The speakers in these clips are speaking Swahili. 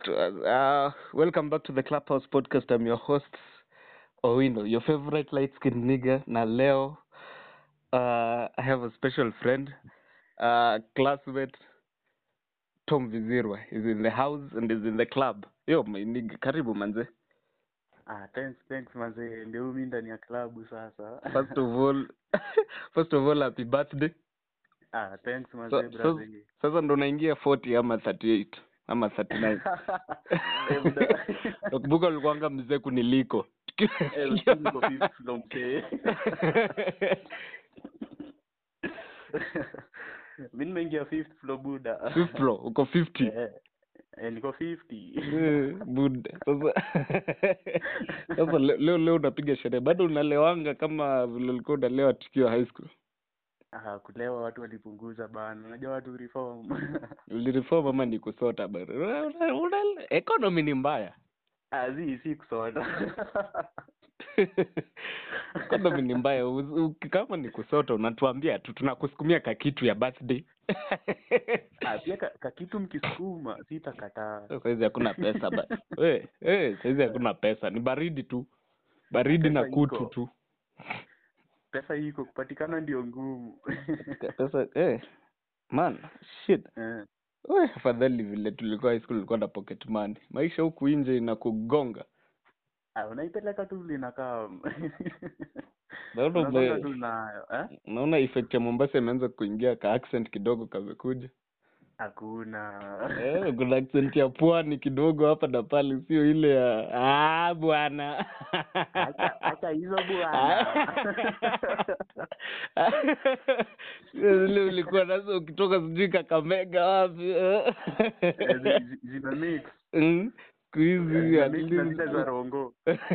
Uh, welcome back to the Clubhouse podcast. I'm your host, Owino, your favorite light skinned nigga. Na leo, uh, I have a special friend, uh, classmate, Tom Vizirwa. is in the house and is in the club. Yo, my nigga, karibu manze. Ah, thanks, thanks mazee, ndio mimi ndani ya klabu sasa. First of all, first of all, happy birthday. ah, thanks So, mazee so, brother. sasa ndo naingia 40 ama 38 ama 39. Eh, buda. Nakumbuka ulikuwanga mzee kuniliko. Eh, usiku niko fifth floor mzee. Mimi nimeingia fifth floor buda. Fifth floor, uko 50. Eh, eh, niko 50. Eh, Buda. Sasa sasa le- leo leo unapiga sherehe. Bado unalewanga kama vile ulikuwa unalewa tukiwa high school. Ah, kulewa watu walipunguza bana. Unajua watu reform. Ulireform ama ni kusota bado? Una- una- una- Economy ni mbaya. ah, zi si kusota. Economy ni mbaya. Uzi- uki- Kama ni kusota unatuambia tu tunakusukumia kakitu ya birthday. ah, pia ka, ka kitu mkisukuma sitakataa. Saizi hakuna pesa ba. We, eh, saizi hakuna pesa. Ni baridi tu. Baridi na Pesa kutu iko. tu. Pesa iko kupatikana ndio ngumu. Pesa eh man, shit. Eh. We, afadhali vile tulikuwa high school tulikuwa na pocket money. Maisha huku nje inakugonga. Ah, unaipeleka tu linakaa Naona unasonga ume- tu nayo eh? naona effect ya Mombasa imeanza kuingia ka accent kidogo kamekuja. Hakuna Eh, kuna accent ya pwani kidogo hapa na pale, sio ile ya ah bwana. Acha- acha hizo bwana. Sio zile ulikuwa nazo ukitoka sijui Kakamega wapi. Eh, zi- zi- zina mix Mm, siku hizi Zina at mix na zile least- za rongo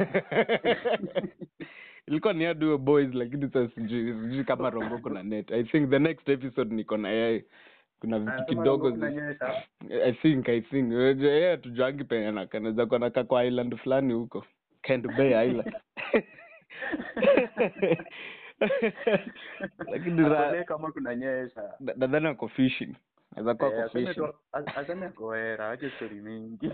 ilikuwa ni Aduo boys lakini sasa sijui sijui kama rongo kuna net i think the next episode niko na yeye kuna vitu Anasema kidogo rongo zi- kunanyesha. i think i think Unajua yeye tujuangi penye anakaa anaweza kuwa anakaa kwa island fulani huko Kent Bay Island lakini ra- Akone kama kunanyesha na- nadhani ako fishing anaweza kuwa Eh, ako aseme fishing tu- as- aseme ako hera ache story mingi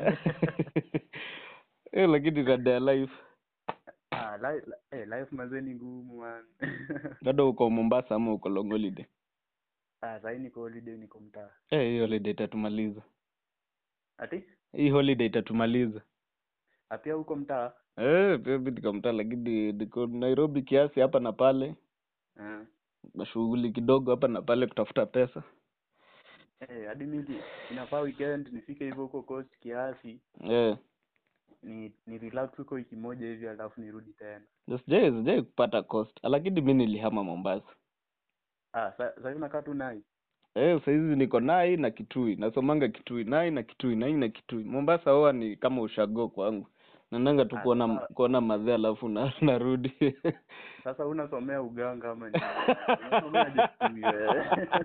eh lakini rada ya life Ah, li- li- eh, life mazee ni ngumu man bado uko Mombasa ama uko long holiday Ah, sahii niko holiday niko mtaa eh hii holiday itatumaliza ati hii holiday itatumaliza Ah, pia huko mtaa Eh, pia mimi niko mtaa lakini niko Nairobi kiasi hapa na pale, Eh. mashughuli kidogo hapa na pale kutafuta pesa. Eh, hadi mimi inafaa weekend nifike hivyo huko coast kiasi Eh, ni ni relax huko wiki moja hivi alafu nirudi tena na sijai sijai kupata cost, lakini mimi nilihama Mombasa. ah sa- sasa unakaa tu nai Eh, saizi niko Nai na Kitui, nasomanga Kitui, Nai na Kitui, Nai na Kitui. Mombasa huwa ni kama ushago kwangu. Naendanga tu Ah, kuona sawa. kuona madhe alafu na, narudi. sasa unasomea uganga ama nini unasomea desturi wewe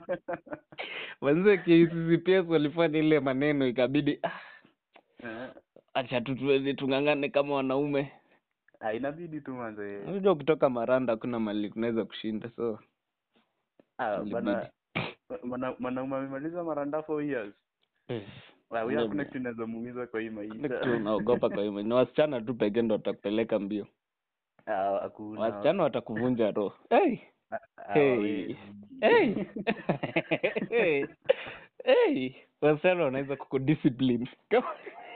Wanze KCCPS walifanya ile maneno ikabidi ah, Eh, acha tu tuende tung'ang'ane kama wanaume. ah inabidi tu manze Unajua ukitoka Maranda hakuna mali kunaweza kushinda so ah ilibidi. bana mwana- mwanaume amemaliza maranda four years Ah, huyo Ndio. hakuna kitu inaweza muumiza kwa hii Ile kitu maisha unaogopa kwa hiyo ni wasichana tu pekee ndo watakupeleka mbio. ah hakuna Wasichana watakuvunja roho. Hey. Ah, ah, Hey. hawezi. Hey. hey. Hey. Wasichana wanaweza kukudiscipline. Kama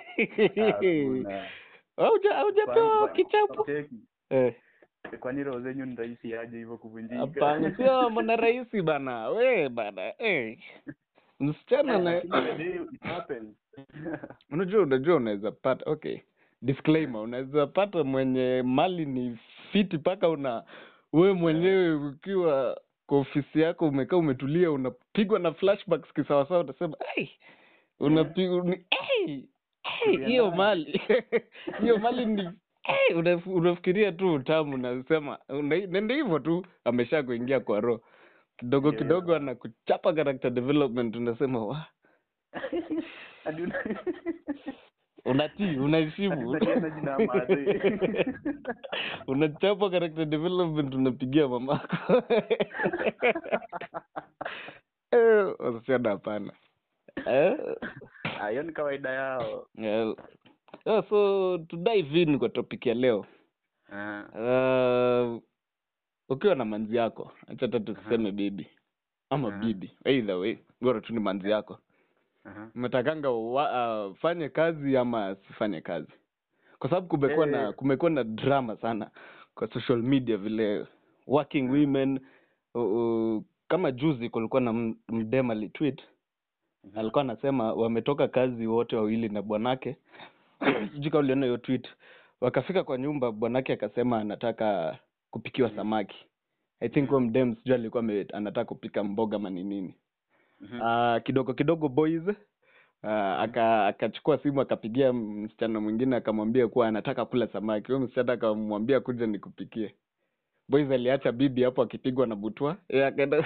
Hakuna. Hauja haujapewa Kwani- kichapo. Cheki. Eh. kwani roho zenyu ni rahisi aje hivyo kuvunjika Hapana, sio mwana rahisi bana. We bana. Eh. Msichana Eh, na lakini the day it happens. unajua unajua unaweza pata okay disclaimer unaweza pata mwenye mali ni fiti mpaka una wewe mwenyewe ukiwa kwa ofisi yako umekaa umetulia unapigwa na flashbacks kisawasawa utasema hey, unapigwa ni hey, hey, hiyo mali hiyo mali ni hey, una- unafikiria tu utamu unasema una- nende hivyo tu amesha kuingia kwa roho kidogo Yeah. kidogo anakuchapa character development unasema wa Hadi una- unatii unaheshimu Unatiana jina ya madhe. unachapa character development unapigia mamako Eh, wasichana hapana Eh, Ah, hiyo ni kawaida yao yeah. Yeah, so to dive in kwa topic ya leo Ah, uh, ukiwa na manzi yako acha hata tuseme bibi ama Aha. bibi either way bora tu ni manzi yako aha. umetakanga wa, uh, fanye kazi ama asifanye kazi kwa sababu kumekuwa na Eh. kumekuwa na drama sana kwa social media vile working women uh, uh, kama juzi kulikuwa na m- mdem alitweet Mhm. alikuwa anasema wametoka kazi wote wawili na bwanake sijui kama uliona hiyo tweet wakafika kwa nyumba bwanake akasema anataka kupikiwa samaki i think huyo mdem sijui alikuwa ame- anataka kupika mboga ama ni nini Mhm. Ah, kidogo kidogo boys uh, aka akachukua simu akapigia msichana mwingine akamwambia kuwa anataka kula samaki huyo msichana akamwambia kuja nikupikie boys aliacha bibi hapo akipigwa na butwa yeye akaenda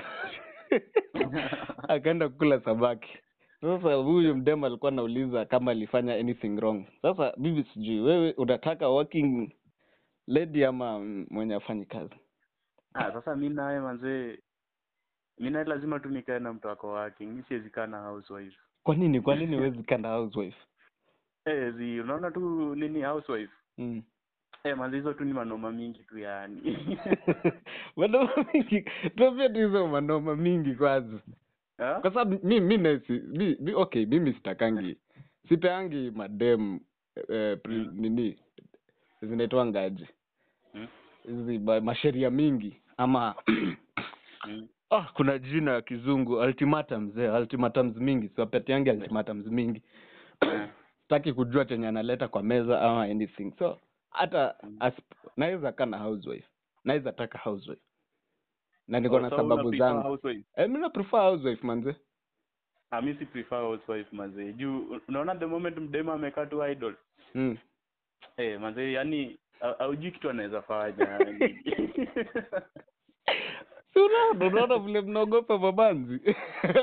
akaenda kula samaki sasa huyu mdema alikuwa anauliza kama alifanya anything wrong sasa bibi sijui wewe unataka working lady ama mm, mwenye afanyi kazi Ah, sasa mi naye manzee mi naye lazima tu nikae na mtu wako wake mi siwezi kaa na housewife kwa nini kwa nini huwezi kanda housewife eh zi unaona tu nini housewife mm. eh manze hizo tu ni manoma mingi tu yani manoma mingi tuambie tu hizo manoma mingi kwanza Ah? kwa sababu mi mi nasi mi, mi, okay mimi sitakangi sipeangi madem eh, pri, Mm. nini zinaitwa ngaji Mm, hizi ba- masheria mingi ama mm, ah, kuna jina ya kizungu ultimatums eh, ultimatums mingi siwapatiangi ultimatums mingi eh, taki kujua chenye analeta kwa meza ama anything so hata Mm. asp- naweza kaa na housewife naweza taka housewife na niko Oh, na so sababu una prefer zangu housewife? eh, mi na prefer housewife manze Ah, mi si prefer housewife manze juu unaona the moment mdema amekaa tu idol mm. eh manze yani au- haujui kitu anaweza fanya yani. si unaona unaona vile mnaogopa mabanzi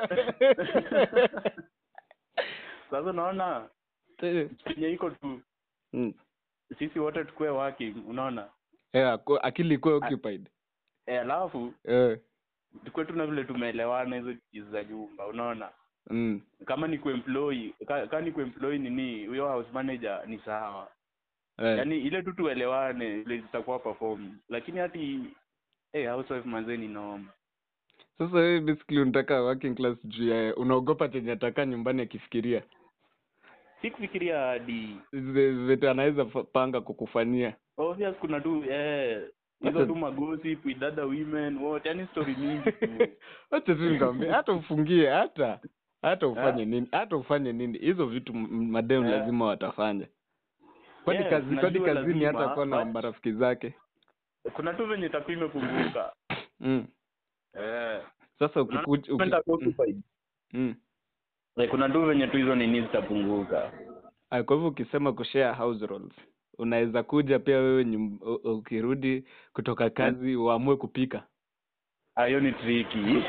sasa unaona Eh, penye iko tu mm. sisi wote tukue working unaona yeah, ko- akili ikuwe occupied eh alafu eh. tukue tu na vile tumeelewana hizo kizi za nyumba unaona mm. kama ni kuemploy ka, ka ni kuemploy nini huyo house manager ni sawa eh. yaani ile tu tuelewane vile zitakuwa perform lakini hati eh housewife manze ni noma sasa wewe basically unataka working class juu ya unaogopa chenye ataka nyumbani akifikiria si kufikiria hadi Zi- vitu anaweza fa- panga kukufanyia obvious kuna tu eh hizo Hata- tu magossip with other women wote yani story mingi tu wacha tu nikwambie hata ufungie hata hata ufanye Eh? nini hata ufanye nini hizo vitu m- madem Eh. lazima watafanya kwani Yes, kazi kwani najua kazini hata lazima, kuwa na but- marafiki zake kuna tu venye takuu imepunguka mm. eh sasa Unaona ukikuja uki, kwenda mm. occupied. mm. Eh, kuna tu venye tu hizo nini zitapunguka Ah, kwa hivyo ukisema kushare house roles unaweza kuja pia wewe nyum, u- u- ukirudi kutoka kazi uamue kupika Ah, hiyo ni triki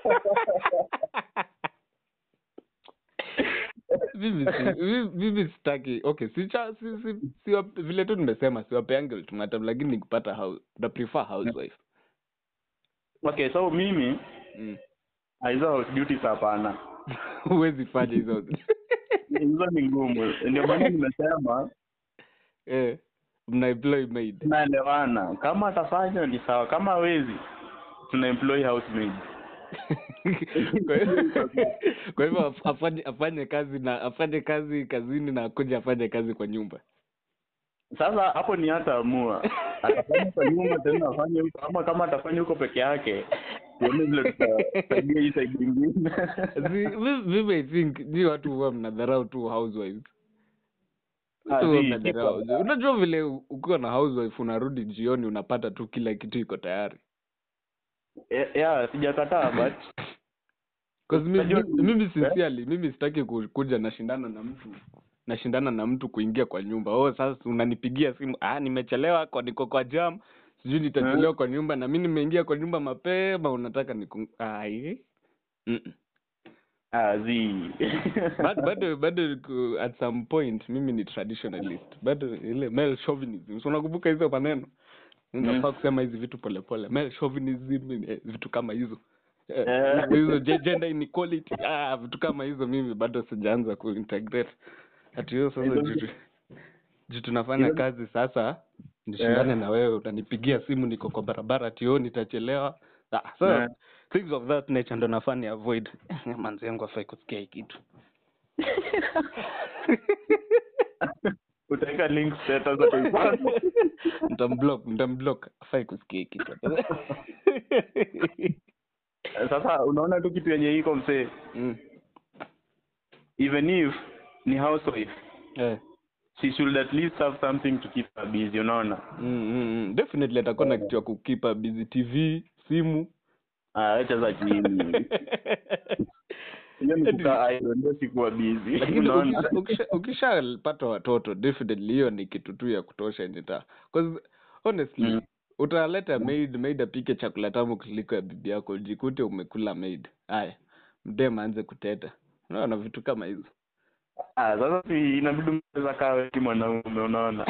mimi si, mi- mimi sitaki okay si, cha, si, si, si vile tu nimesema siwapeange ultimatum lakini nikipata house na prefer housewife okay so mimi mm. ah, hizo house duties hapana huwezi fanya hizo hizo ni ngumu ndio maana nimesema eh, mna employ maid tunaelewana kama atafanya ni sawa kama hawezi tuna employ housemaid Kwa hivyo- kwa hivyo af- afanye afanye kazi na afanye kazi kazini na akuja afanye kazi kwa nyumba sasa hapo ni hata amua atafanya kwa nyumba tena afanye huko ama kama atafanya huko peke yake tuone vile tutasaidia hii side ingine Si- mi- mimi i think ni watu huwa mnadharau tu housewives Ah, Watu huwa si, mnadharau. si kwa- unajua vile u- ukiwa na housewife unarudi jioni unapata tu kila kitu iko tayari Eh, yeah sijakataa but 'Cause mi- Unajua- mi- mimi Eh? sincerely mimi sitaki ku- kuja nashindana na mtu nashindana na mtu kuingia kwa nyumba oh sasa unanipigia simu ah nimechelewa kwa niko kwa jam sijui nitachelewa kwa nyumba na mi nimeingia kwa nyumba mapema unataka niku ai Mm-mm. ah zi bado bado bado ku- at some point mimi ni traditionalist bado ile male chauvinism so unakumbuka hizo maneno unafaa kusema hizi vitu polepole male chauvinism eh, vitu kama hizo Eh, Eh. hizo ge- gender inequality ah vitu kama hizo mimi bado sijaanza kuintegrate ati hiyo sasa Hizo juu vitu- tu- juu tunafanya hizo- kazi sasa nishindane Eh. na wewe utanipigia simu niko kwa barabara ati oh nitachelewa ah, so Eh. things of that nature ndo nafaa ni avoid Eh, manzi yangu afai kusikia hii kitu utaweka link status ataipata. nitamblock nitamblock afai kusikia hii kitu sasa unaona tu kitu yenye iko msee mm. even if ni housewife eh. she should at least have something to keep her busy unaona mm, mm, mm. definitely atakuwa na kitu ya kukipa busy tv simu Ah, acha za chini hiyo ni kukaa idle ndio sikuwa busy lakini unaona ukisha- ukisha- ukishapata watoto definitely hiyo ni kitu tu ya kutosha nita cause honestly Mm. utaleta maid maid apike chakula tamu kuliko ya bibi yako jikute umekula maid haya mdem aanze kuteta unaona vitu kama hizo ah sasa si inabidi mcheza kaa wewe mwanaume unaona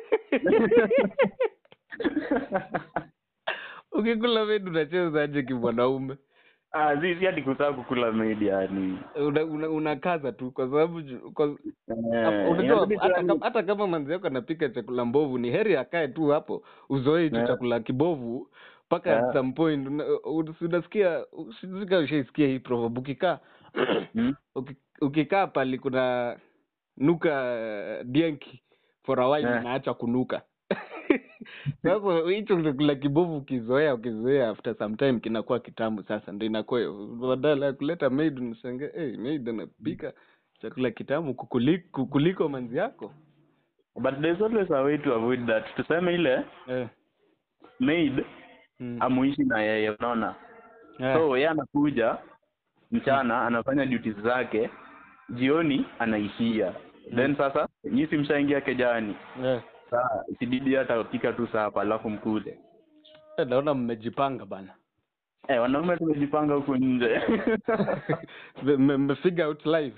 ukikula maid unacheza aje kimwanaume ah si si hadi kutaka kukula maid yani una, una, unakaza tu kwa sababu ju- kwa- Eh, unajua inabidi tu hata yani- kama, hata kama manzi yako anapika chakula mbovu ni heri akae tu hapo uzoe hicho Yeah. chakula kibovu mpaka Yeah. at some point una- u- unasikia sika ushaisikia hii proverb ukikaa Hmm? uki- ukikaa pali kuna nuka dienki for a while Yeah. inaacha kunuka sasa hicho chakula kibovu ukizoea ukizoea after some time kinakuwa kitamu sasa ndo inakuwa badala ya kuleta maid unashangaa hey, maid anapika chakula kitamu kukuliko, kukuliko manzi yako but there's always a way to avoid that tuseme ile eh. maid mm. amuishi na yeye unaona eh. so yeye anakuja mchana anafanya duties zake jioni anaishia then sasa nyi si mshaingia kejani eh. saa sibidi hata pika tu sapa alafu mkule Eh, naona mmejipanga bana eh, wanaume tumejipanga huku nje Mme- mmefigure out life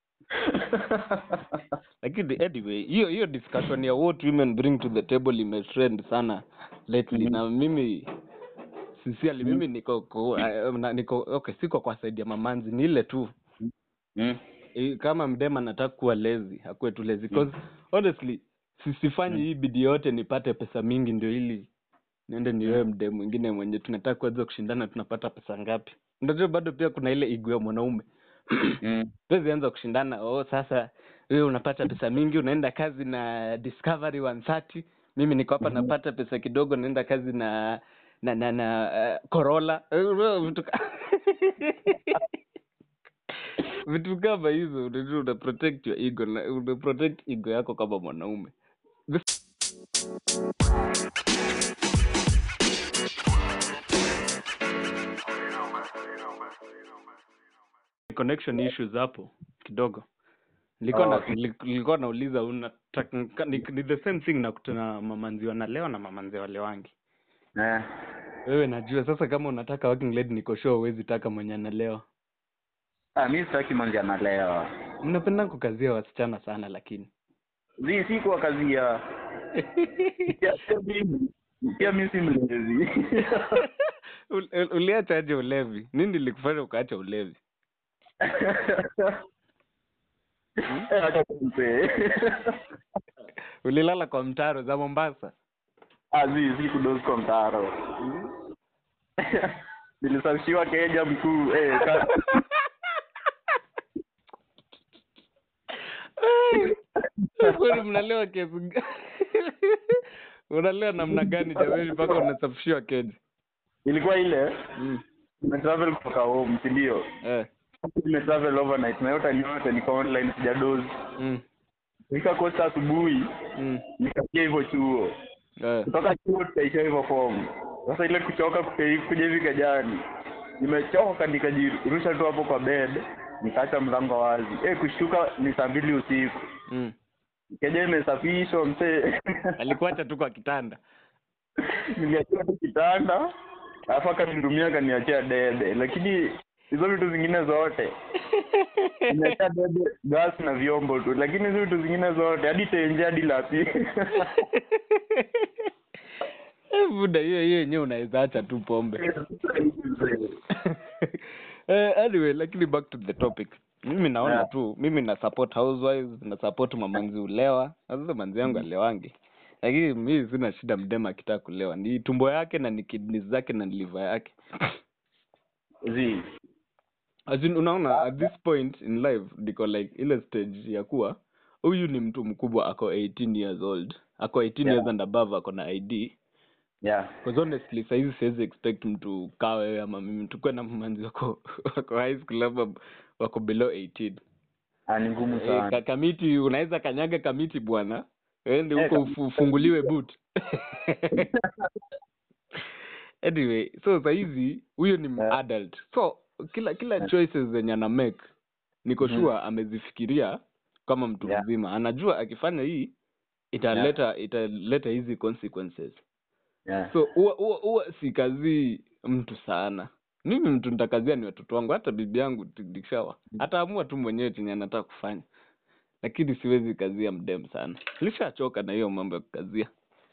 lakini anyway hiyo hiyo discussion ya what women bring to the table imetrend sana lately Mhm. na mimi sincerely mimi niko ko, uh, na, niko okay siko kwa side ya mamanzi ni ile tu mm. Eh, kama mdema anataka kuwa lazy akuwe tu lazy because honestly sisifanyi hii bidii yote nipate pesa mingi ndio ili niende niwewe mdem mwingine mwenye tunataka kuweza kushindana tunapata pesa ngapi unajua bado pia kuna ile igu ya mwanaume Mm. tuwezi anza kushindana oh sasa wewe unapata pesa mingi unaenda kazi na discovery 130 mimi niko hapa napata pesa kidogo naenda kazi na na na, na uh, corolla Eh, wewe vitu ka- vitu kama hizo unajua una protect your ego na una protect ego yako kama mwanaume connection issues hapo kidogo nilikuwa na, Okay. nili- nilikuwa nauliza unataka ni, ni the same thing na kutana mamanzi wanalewa na mamanzi walewangi eh. wewe najua sasa kama unataka working lady niko sure huwezi taka mwenye analewa ah, mi sitaki manzi analewa mnapenda kukazia wasichana sana lakini zi si kwa kazi ya pia pia mimi pia mi si mlezi Ul- ul- uliacha aje ulevi nini likufanya ukaacha ulevi Eh, acha tumpe. ulilala kwa mtaro za mombasa Ah, zi si kudozi kwa mtaro nilisafishiwa keja mkuu eh, ka- Ai, kwani mnalewa kiasi gani? unalewa namna gani jamani mpaka unasafishiwa keji ilikuwa ile mm. nimetravel kutoka home si ndio eh. nimetravel overnight na yote ni yote niko online sijadozi mm. nikakosa asubuhi mm. nikapiga hivyo chuo eh. kutoka chuo tukaisha hivyo fomu sasa ile kuchoka kuke- kuja hivi kejani nimechoka nikajirusha tu hapo kwa bed nikaacha mlango wazi eh kushtuka ni saa mbili usiku mm. keja imesafishwa msee alikuacha tu kwa kitanda niliachia tu kitanda alafu akanihudumia akaniachia debe lakini hizo vitu zingine zote nimeachia debe gas na vyombo tu lakini hizo vitu zingine zote hadi tenje hadi lapi Eh, buda hiyo hiyo yenyewe unaweza acha tu pombe eh, anyway lakini back to the topic mimi naona Yeah. tu mimi na support housewives na support mamanzi ulewa sasa manzi yangu alewangi lakini mi sina shida mdema akitaka kulewa ni tumbo yake na ni kidneys zake na ni liver yake zi As in, unaona at this point in life niko like ile stage ya kuwa huyu ni mtu mkubwa ako 18 years old ako 18 Yeah. years and above ako na id yeah Because honestly saizi siwezi expect mtu kaa wewe ama mimi tukue na mmanzi wako wako high school ama wako below 18 Ah, ni ngumu Eh, sana ka, kamiti unaweza kanyaga kamiti bwana ende Eh, huko kamiti. ufu- ufunguliwe boot anyway so saizi huyo ni Yeah. adult so kila kila Yeah. choices zenye ana make niko Mhm. sure amezifikiria kama mtu Yeah. mzima anajua akifanya hii italeta italeta hizi consequences yeah so huwa huwa huwa sikazii mtu sana mimi mtu nitakazia ni watoto wangu hata bibi yangu tikishawa ataamua tu mwenyewe chenye anataka kufanya lakini siwezi kazia mdem sana lishachoka na hiyo mambo ya kukazia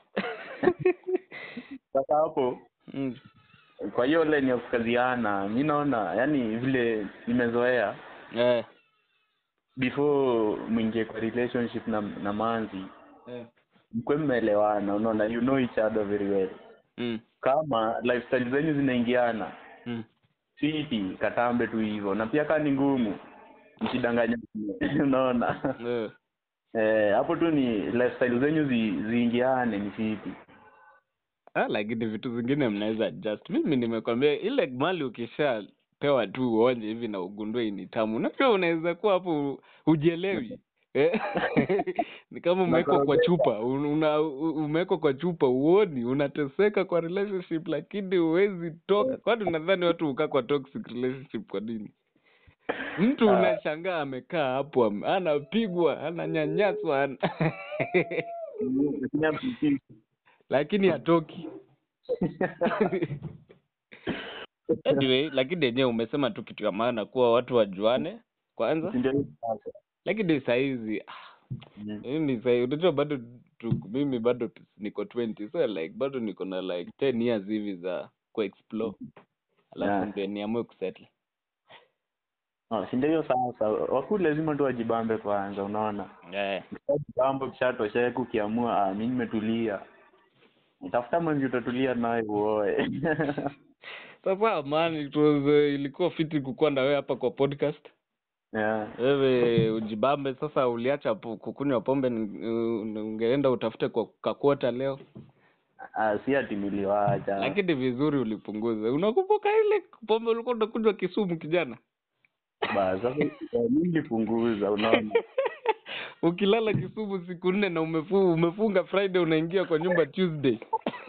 sasa hapo mm. kwa hiyo line ya kukaziana mi naona yani vile nimezoea eh. before mwingie kwa relationship na na manzi Eh. mkwe mmeelewana unaona you know each other very well Mm. kama lifestyle zenyu zinaingiana Mm. siti katambe tu hivyo na pia kaa ni ngumu msidanganya unaona Eh. eh hapo tu ni lifestyle zenyu zi, ziingiane ni fiti Ah, lakini vitu zingine mnaweza adjust mimi nimekwambia ile mali ukishapewa tu uonje hivi na ugundue hii ni tamu unajua unaweza kuwa hapo hujielewi Eh, ni kama umewekwa kwa chupa un- una, u- umewekwa kwa chupa uoni unateseka kwa relationship lakini huwezi toka kwani unadhani watu hukaa kwa toxic relationship kwa nini mtu Ah. unashangaa amekaa hapo am- anapigwa ananyanyaswa ana- lakini hatoki anyway lakini yenyewe umesema tu kitu ya maana kuwa watu wajuane kwanza Ndio hiyo sasa. lakini sahizi ah, Mm. mimi sahi unajua bado tu, mimi bado niko 20 so like bado niko na like 10 years hivi za kuexplore alafu Yeah. ndio niamue kusettle Ah, si ndio hiyo sasa wakuu lazima tu wajibambe kwanza unaona yeah. ukishajibamba ukishatosheka ukiamua ah, mi nimetulia tafuta mwenzi utatulia naye uoe sasa man it was uh, ilikuwa fiti kukuwa na wewe hapa kwa podcast yeah. wewe ujibambe sasa uliacha po- kukunywa pombe ni- uh, ungeenda utafute kwa kakuota leo ah, si ati niliwacha lakini vizuri ulipunguza unakumbuka ile pombe ulikuwa unakunywa kisumu kijana Ba, sasa eh, mi nilipunguza unaona ukilala kisumu siku nne na umefu, umefunga friday unaingia kwa nyumba tuesday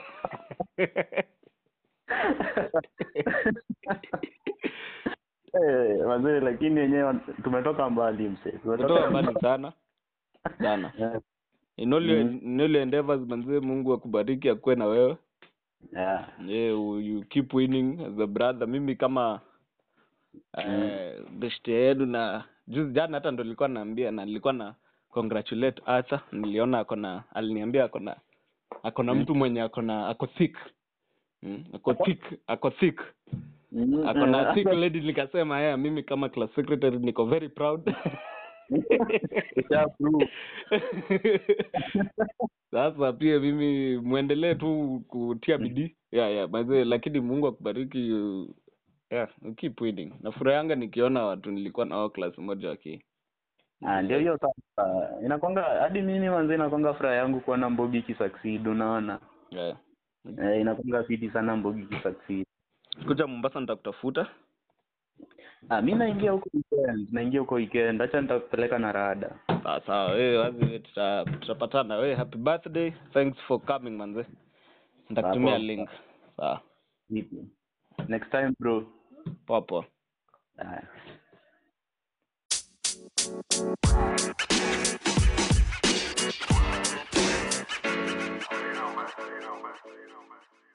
Eh, wazee lakini wenyewe tumetoka mbali mse kutoka mbali sana sana Yeah. in all your, Mhm. in all your endeavors manzee mungu akubariki akuwe na wewe Yeah. yeah, you you keep winning as a brother mimi kama eh, beshte yenu na juzi jana hata ndo nilikuwa naambia na nilikuwa na congratulate Arthur niliona ako na aliniambia ako na ako na Mm. mtu mwenye ako na ako thick mm, ako thick ako thick Mm, ako na eh, thick lady nikasema yeah, mimi kama class secretary niko very proud Usha prove. sasa pia mimi mwendelee tu kutia bidii yeah, yeah, mazee lakini mungu akubariki you- yeah, you keep winning nafurahanga nikiona watu nilikuwa nao class moja waki Ah, ndio hiyo sasa inakwanga hadi mimi manze inakwanga furaha yangu kuona mbogi ikisucceed unaona yeah. eh, inakwanga fiti sana mbogi ikisucceed kuja mombasa nitakutafuta ah, mi naingia huko weekend naingia huko weekend hacha nitakupeleka na rada sawa sawa wewe wazi wewe tuta- tutapatana wewe happy birthday thanks for coming manze nitakutumia Sawa. link sawa vipi next time bro poa poa ah. You know, man. You know, man. You know, man.